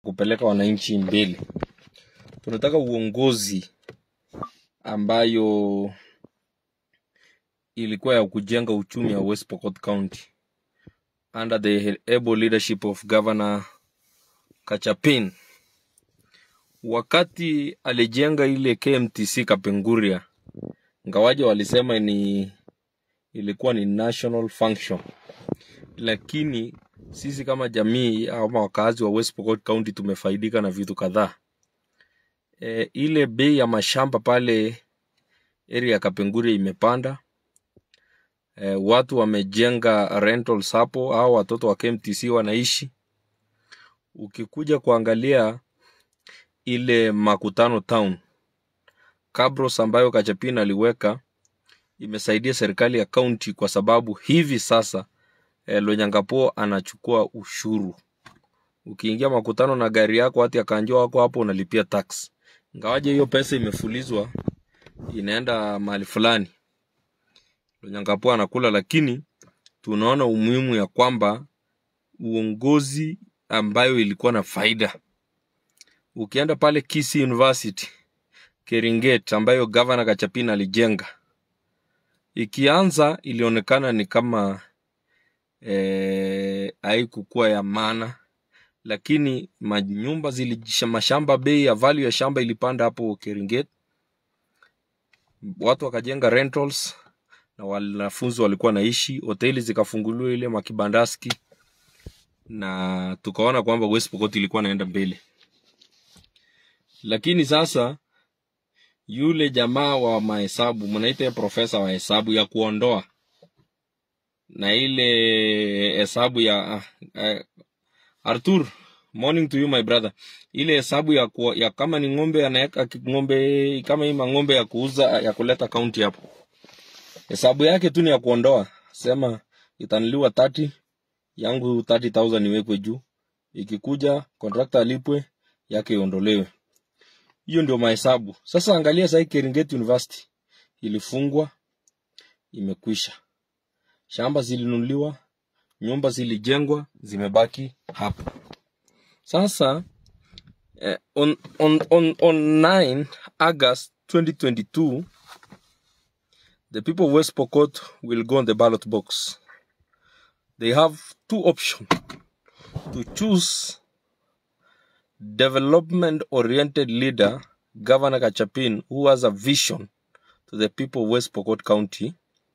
kupeleka wananchi mbele. Tunataka uongozi ambayo ilikuwa ya kujenga uchumi wa West Pokot County under the able leadership of Governor Kachapin. Wakati alijenga ile KMTC Kapenguria, ngawaje walisema ni ilikuwa ni national function, lakini sisi kama jamii ama wakazi wa West Pokot County tumefaidika na vitu kadhaa. E, ile bei ya mashamba pale area ya Kapenguria imepanda. E, watu wamejenga rentals hapo au watoto wa KMTC wanaishi. Ukikuja kuangalia ile Makutano Town Kabros ambayo Kachapin aliweka imesaidia serikali ya kaunti kwa sababu hivi sasa e, Lonyangapuo anachukua ushuru. Ukiingia Makutano na gari yako hati akanjua wako hapo unalipia tax. Ingawaje hiyo pesa imefulizwa inaenda mahali fulani. Lonyangapuo anakula, lakini tunaona umuhimu ya kwamba uongozi ambayo ilikuwa na faida. Ukienda pale Kisii University Keringet ambayo gavana Kachapin alijenga, ikianza ilionekana ni kama eh, haikukuwa ya maana, lakini manyumba zilijisha, mashamba, bei ya value ya shamba ilipanda hapo Keringet, watu wakajenga rentals na wanafunzi walikuwa naishi, hoteli zikafunguliwa ile makibandaski, na tukaona kwamba West Pokot ilikuwa naenda mbele. Lakini sasa yule jamaa wa mahesabu, mnaita profesa wa hesabu ya kuondoa na ile hesabu ya uh, uh, Arthur, morning to you my brother. Ile hesabu ya, ku, ya kama ni ng'ombe anaweka ng'ombe kama hii ng'ombe ya kuuza ya kuleta kaunti hapo, hesabu yake tu ni ya kuondoa, sema itanuliwa 30 yangu 30000 iwekwe juu, ikikuja contractor alipwe yake iondolewe. Hiyo ndio mahesabu. Sasa angalia sasa, Keringet University ilifungwa, imekwisha. Shamba zilinunuliwa, nyumba zilijengwa, zimebaki hapo. Sasa eh, on, on, on, on 9 August 2022 the people of West Pokot will go on the ballot box. They have two options to choose development oriented leader Governor Kachapin who has a vision to the people of West Pokot County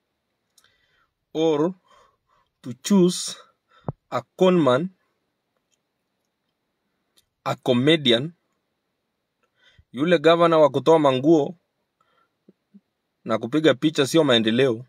or to choose a conman a comedian yule gavana wa kutoa manguo na kupiga picha sio maendeleo.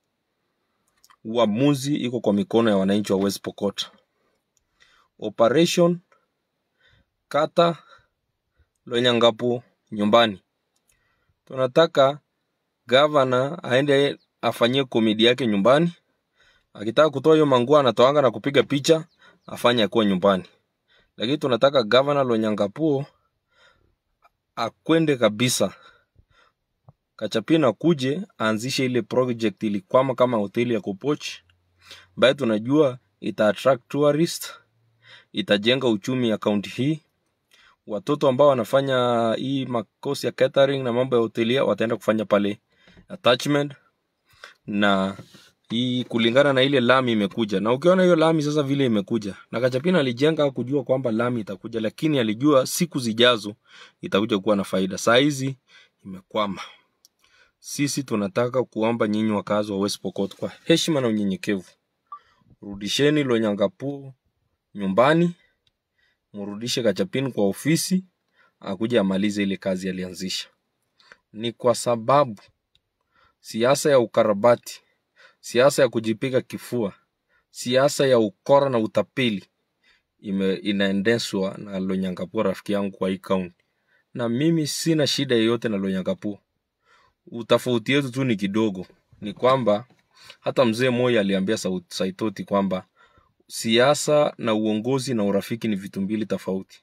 Uamuzi iko kwa mikono ya wananchi wa West Pokot. Operation kata Lonyangapuo nyumbani. Tunataka gavana aende afanyie komedi yake nyumbani. Akitaka kutoa hiyo manguo anatoanga na kupiga picha, afanye akuwa nyumbani. Lakini tunataka gavana Lonyangapuo akwende kabisa Kachapin akuje aanzishe ile project ilikwama kama hoteli ya Kopoch ambayo tunajua ita attract tourist, itajenga uchumi ya kaunti hii. Watoto ambao wanafanya hii makosi ya catering na mambo ya hotelia wataenda kufanya pale attachment, na hii kulingana na ile lami imekuja, na ukiona hiyo lami sasa vile imekuja, na Kachapin alijenga kujua kwamba lami itakuja, lakini alijua siku zijazo itakuja kuwa na faida. Saa hizi imekwama. Sisi tunataka kuomba nyinyi wakazi wa West Pokot kwa heshima na unyenyekevu, rudisheni Lonyangapuo nyumbani, mrudishe Kachapin kwa ofisi, akuja amalize ile kazi alianzisha. Ni kwa sababu siasa ya ukarabati, siasa ya kujipiga kifua, siasa ya ukora na utapeli ime, inaendeshwa na Lonyangapuo, rafiki yangu kwa hii kaunti, na mimi sina shida yoyote na Lonyangapuo utofauti yetu tu ni kidogo, ni kwamba hata mzee Moi aliambia Saitoti kwamba siasa na uongozi na urafiki ni vitu mbili tofauti.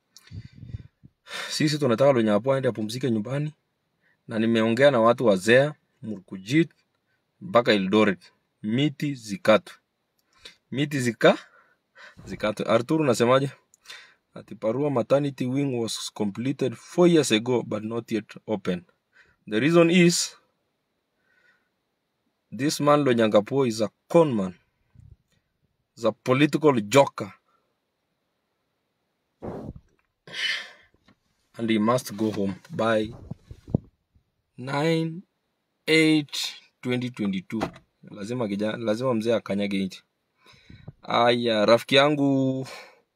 Sisi tunataka Lonyangapuo aende apumzike nyumbani, na nimeongea na watu wa Zea, Murkujit mpaka Eldoret, miti zikatwe, miti zika zikatwe. Arturo, unasemaje? ati Parua maternity wing was completed four years ago but not yet open. The reason is this man Lonyangapuo is a con man, is a political joker, and he must go home by 9 8 2022. Lazima kijana, lazima mzee akanyage nchi. Aya, rafiki yangu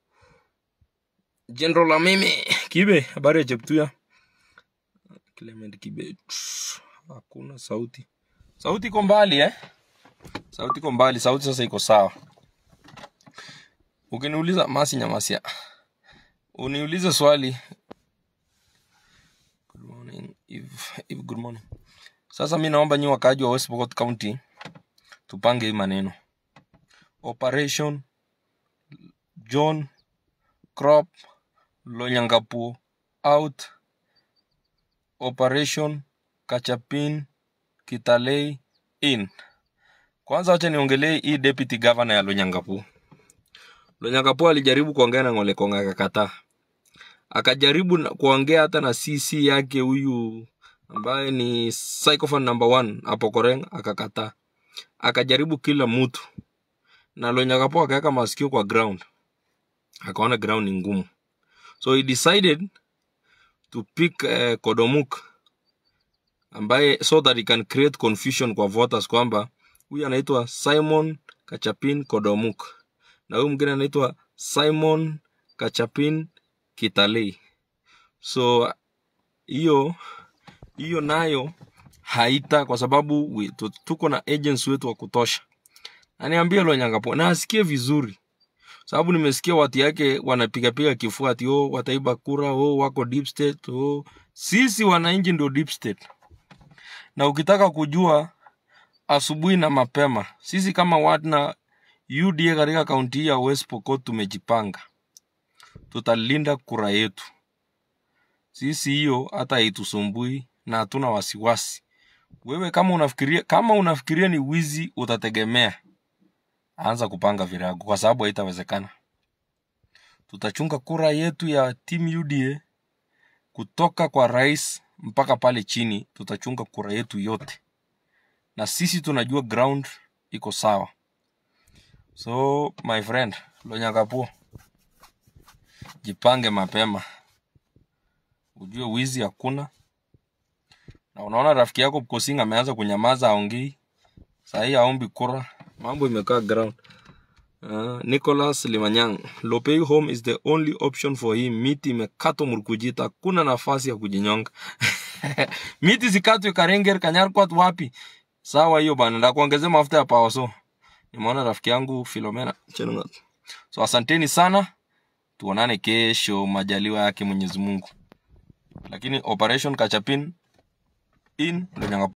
General Amimi Kibe, habari ya Cheptuya? Clement Kibe, tss, hakuna sauti. Sauti iko mbali eh? Sauti iko mbali, sauti sasa iko sawa. Ukiniuliza Masi Nyamasia, uniulize swali. Good morning, Eve, Eve, good morning. Sasa mi naomba nyi wakaaji wa West Pokot County tupange hii maneno. Operation John Crop Lonyangapuo out. Operation Kachapin Kitalei in. Kwanza wacha niongelee hii deputy governor ya Lonyangapuo. Lonyangapuo alijaribu kuongea na Ng'ole Konga akakataa. Akajaribu na- kuongea hata na CC yake huyu ambaye ni psychophone number one hapo Koreng akakataa. Akajaribu kila mtu na Lonyangapuo akaweka masikio kwa ground, akaona ground ni ngumu, so he decided to pick uh, Kodomuk ambaye so that he can create confusion kwa voters kwamba huyu anaitwa Simon Kachapin Kodomuk na huyu mwingine anaitwa Simon Kachapin Kitalei. So hiyo hiyo nayo haita kwa sababu we, tu- tuko na agents wetu wa kutosha. Aniambia Lonyangapuo na asikie vizuri, sababu nimesikia watu yake wanapigapiga kifua ati oh, wataiba kura oh, wako deep state oh. Sisi wananchi ndio deep state, na ukitaka kujua asubuhi na mapema, sisi kama wana UDA katika kaunti hii ya West Pokot tumejipanga, tutalinda kura yetu. Sisi hiyo hata haitusumbui na hatuna wasiwasi. Wewe kama unafikiria kama unafikiria ni wizi, utategemea anza kupanga virago, kwa sababu haitawezekana. Tutachunga kura yetu ya team UDA kutoka kwa rais mpaka pale chini, tutachunga kura yetu yote, na sisi tunajua ground iko sawa. So my friend Lonyangapuo, jipange mapema, ujue wizi hakuna. Na unaona rafiki yako Kosing ameanza kunyamaza, aongei sahii, aombi kura, mambo imekaa ground. Uh, Nicholas Limanyang, Lopei home is the only option for him. Miti imekatwa Murkujita, hakuna nafasi ya kujinyonga. Miti zikatwe Karenger, Kanyarkwat, wapi? Sawa hiyo bana, ndakuongezea mafuta ya pawa. So nimeona rafiki yangu Philomena Chelungat. So asanteni sana, tuonane kesho majaliwa yake Mwenyezi Mungu. Lakini operation Kachapin in Lonyangapuo.